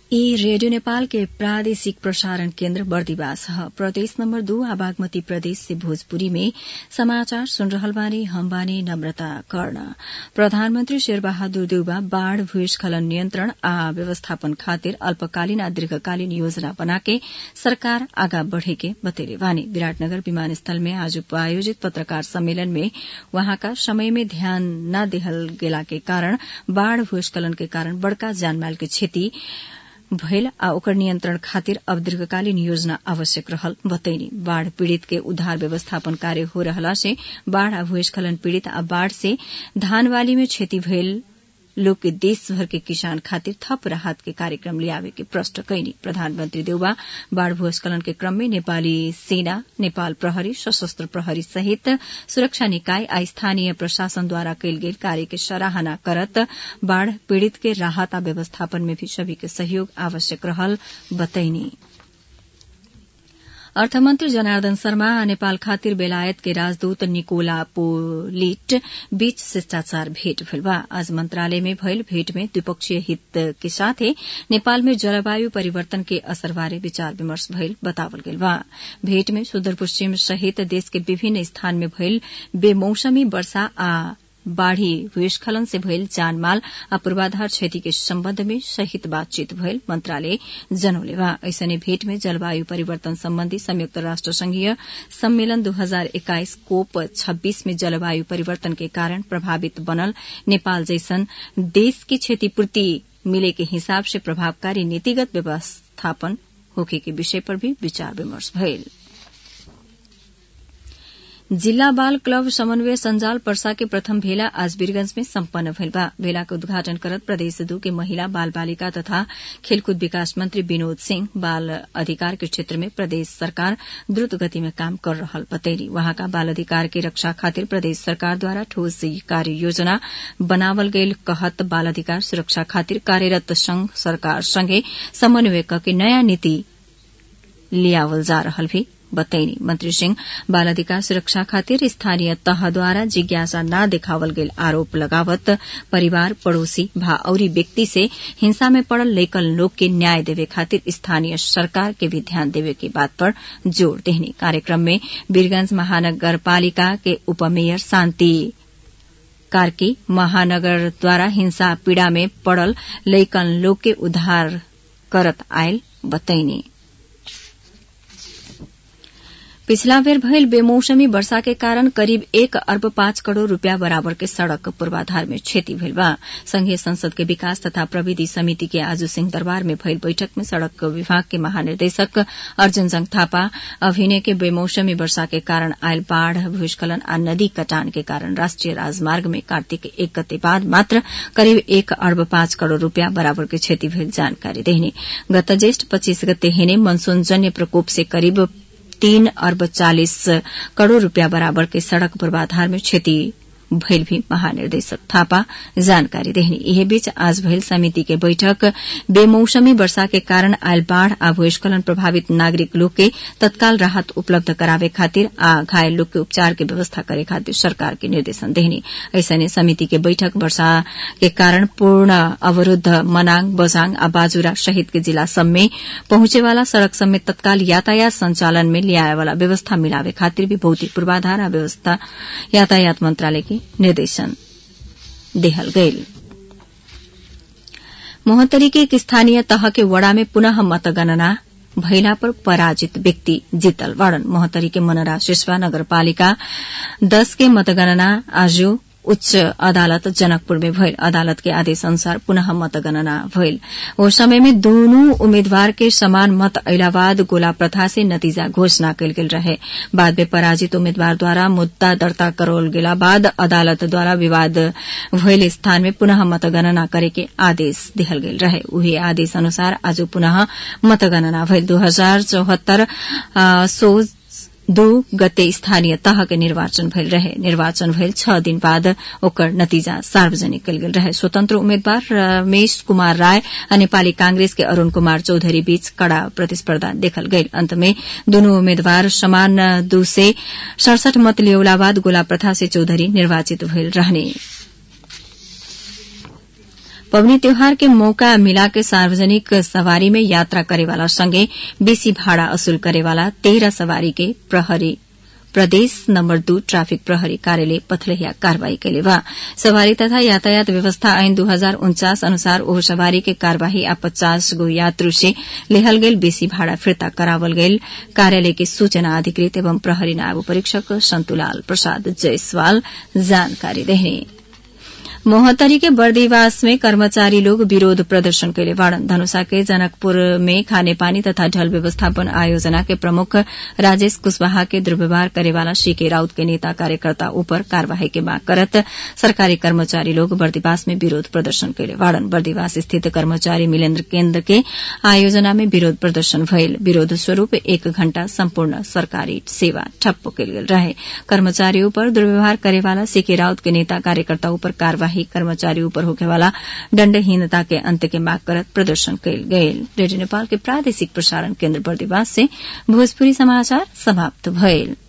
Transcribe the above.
ई रेडियो नेपाल के प्रादेशिक प्रसारण केन्द्र बर्दिवास ह प्रदेश नम्बर दू आ बागमती प्रदेश से भोजपुरी में समाचार सुन रहल बानी हम बानी नम्रता कर्ण प्रधानमन्त्री शेरबहादुर देउबा बाढ़ भूस्खलन नियन्त्रण आ व्यवस्थापन खातिर अल्पकालीन आ दीर्घकालीन योजना बनाके सरकार आगा बढ़ेके बतैले बानी विराटनगर विमानस्थल में आज आयोजित पत्रकार सम्मेलन में वहाँका समय में ध्यान न देहल गेला के कारण बाढ़ भूस्खलन के कारण बड़का जानमाल के क्षति भयल आ ओकर नियन्त्रण खातिर अब दीर्घकालीन योजना आवश्यक रहल बतैनी बाढ़ पीड़ित के उद्धार व्यवस्थापन कार्य हो रहला से बाढ़ आ भूस्खलन पीड़ित आ बाढ़ से धानवाली में क्षति भयल लोग के देशभर के किसान खातिर थप राहत के कार्यक्रम लियावे के प्रश्न कैनी प्रधानमन्त्री देउबा बाढ़ भूस्खलन के क्रम में नेपाली सेना नेपाल प्रहरी सशस्त्र प्रहरी सहित सुरक्षा निकाय आ स्थानीय प्रशासनद्वारा कैल गेल कार्य के सराहना करत बाढ़ पीड़ित के राहत आ व्यवस्थापन में भी सभी के सहयोग आवश्यक रहल बतैनी अर्थमन्त्री जनार्दन शर्मा आ नेपाल खातिर बेलायत के राजदूत निकोला पोलिट बीच शिष्टाचार भेट भइल बा आज मन्त्रालय में भइल भेट में द्विपक्षीय हित के साथे नेपाल में जलवायु परिवर्तन के असर बारे विचार विमर्श भइल बतावल गेल बा भेट में सुदूर पश्चिम सहित देश के विभिन्न स्थान में भइल बेमौसमी वर्षा आ बाढ़ी भूस्खलन से भइल जानमाल आ पूर्वाधार क्षति के सम्बन्ध में सहित बातचीत भइल मन्त्रालय जनौले बा ऐसने भेट में जलवायु परिवर्तन सम्बन्धी संयुक्त राष्ट्र संघीय सम्मेलन दू हजार एक्काइस कोप छब्बीस में जलवायु परिवर्तन के कारण प्रभावित बनल नेपाल जैसन देश की क्षतिपूर्ति मिले के हिसाब से प्रभावकारी नीतिगत व्यवस्थापन होखे के विषय पर भी विचार विमर्श भइल जिल्ला बाल क्लब समन्वय संजाल पर्सा के प्रथम भेला आज वीरगंज में सम्पन्न भइल बा भेला के उद्घाटन करत प्रदेश दू के महिला बाल बालिका तथा खेलकूद विकास मंत्री विनोद सिंह बाल अधिकार के क्षेत्र में प्रदेश सरकार द्रुत गति में काम कर रहल बतैली वहाँका बाल अधिकार के रक्षा खातिर प्रदेश सरकार द्वारा ठोस कार्य योजना बनावल गईल कहत बाल अधिकार सुरक्षा खातिर कार्यरत संघ सरकार संगे समन्वय के नयाँ नीति लियावल जा रहल भी बतैनी मंत्री सिंह बाल अधिकार सुरक्षा खातिर स्थानीय तहद्वारा जिज्ञासा न देखावल गेल आरोप लगावत परिवार पड़ोसी भा औरी व्यक्ति से हिंसा में पड़ल लैकल लोग के न्याय देवे खातिर स्थानीय सरकार के भी ध्यान देवे की बात पर जोर देहनी कार्यक्रम में वीरगंज महानगरपालिका के उपमेयर शांति कार्की महानगर द्वारा हिंसा पीड़ा में पड़ल लैकन लोग के उद्धार करत आयल बतैनी पिछला बेर भइल बेमौसमी वर्षा के कारण करिब एक अर्ब पाँच करोड़ रूपियाँ बराबर के सड़क पूर्वाधार में क्षति भइल बा संघीय संसद के विकास तथा प्रविधि समिति के आज सिंह दरबार में भइल बैठक में सड़क विभाग के महानिर्देशक अर्जुन जंग थापा अभिनय के बेमौसमी वर्षा के कारण आयल बाढ़ भूस्खलन आ नदी कटान के कारण राष्ट्रिय राजमार्ग में कार्तिक एक गते बाद मात्र करिब एक अर्ब पाँच करोड़ रूपियाँ बराबर के क्षति भइल जानकारी देहनी गत ज्येष्ठ पच्चीस गते हेने मनसूनजन्य प्रकोप से करिब तीन अर्ब चालिस करोड़ रूपियाँ बराबर के सड़क पूर्वाधार में क्षति भइल भी महानिर्देशक थापा जानकारी देहनी यही बीच आज भइल समिति के बैठक बेमौसमी वर्षा के कारण आयल बाढ़ आ भूस्खलन प्रभावित नागरिक लोग के तत्काल राहत उपलब्ध करावे खातिर आ घायल लोग के उपचार के व्यवस्था करे खातिर सरकार के निर्देशन देहनी ऐसने समिति के बैठक वर्षा के कारण पूर्ण अवरूद्ध मनाङ बजाङ आ बाजुरा सहित के जिला सब में पहुंचे वाला सड़क सब में तत्काल यातायात संचालन में लियाए वाला व्यवस्था मिलावे खातिर भी भौतिक पूर्वाधार आ व्यवस्था यातायात मंत्रालय के निर्देशन देहल गईल मोहतरी के एक स्थानीय तह के वड़ा में पुनः मतगणना भइला पर पराजित व्यक्ति जीतल वाड़न मोहतरी के मनरा शिशवा नगरपालिका दस के मतगणना आज उच्च अदालत जनकपुर में भइल अदालत के आदेश अनुसार पुनः मतगणना भइल ओ समय में दोनों उम्मीदवार के समान मत अयला बाद गोला प्रथा से नतीजा घोषणा कयल गेल रहे बाद में पराजित उम्मीदवार द्वारा मुद्दा दर्ता करल गेला बाद अदालत द्वारा विवाद भइल स्थान में पुनः मतगणना करे के आदेश दिहल गेल रहे उही आदेश अनुसार आज पुनः मतगणना भइल दू हजार चौहत्तर सो दू गते स्थानीय तह के निर्वाचन भइल रहे निर्वाचन भइल छ दिन बाद ओकर नतीजा सार्वजनिक कयल गेल रहे स्वतन्त्र उम्मेद्वार रमेश कुमार राय आ नेपाली कांग्रेस के अरूण कुमार चौधरी बीच कड़ा प्रतिस्पर्धा देखल गईल अंत में दुनू उम्मेद्वार समान दू से सड़सठ मत लियौला बाद गोला प्रथा से चौधरी निर्वाचित भइल रहने पबनी त्योहार के मौका मिला के सार्वजनिक सवारी में यात्रा करेवाला संगे बेसी भाड़ा असूल करेवाला तेह्र सवारी के प्रहरी प्रदेश नम्बर दू ट्राफिक प्रहरी कार्यालय पथलहिया कार्यवाही कैले बा सवारी तथा यातायात व्यवस्था ऐन दू हजार उन्चास अनुसार ओह सवारी के कार्यवाही आ पचास गो यात्रु से लेहल गेल बेसी भाड़ा फिर्ता करावल गेल कार्यालय के सूचना अधिकृत एवं प्रहरी नायब परीक्षक सन्तुलाल प्रसाद जयसवाल जानकारी देने मोहतरी के बर्दीवास में कर्मचारी लोग विरोध प्रदर्शन कैले बाड़न धनुषा के जनकपुर में खाने पानी तथा ढल व्यवस्थापन आयोजना के प्रमुख राजेश कुशवाहा के दुर्व्यवहार करेवाला सीके राउत के नेता कार्यकर्ता ऊपर कार्यवाही के मांग करत सरकारी कर्मचारी लोग बर्दीवास में विरोध प्रदर्शन कैले बाड़न बर्दीवास स्थित कर्मचारी मिलेन्द्र केन्द्र के आयोजना में विरोध प्रदर्शन भयल विरोध स्वरूप एक घण्टा सम्पूर्ण सरकारी सेवा ठप्प कैल गेल रहे कर्मचारी ऊपर दुर्व्यवहार करेवाला सीके राउत के नेता कार्यकर्ता ऊपर कार्यवाही कर्मचारी ऊपर होखेवाला दण्डहीनता के अंत के माग करत प्रदर्शन कैल गयल रेडियो नेपाल के प्रादेशिक प्रसारण केन्द्र बर्दिवास से भोजपुरी समाचार समाप्त भयल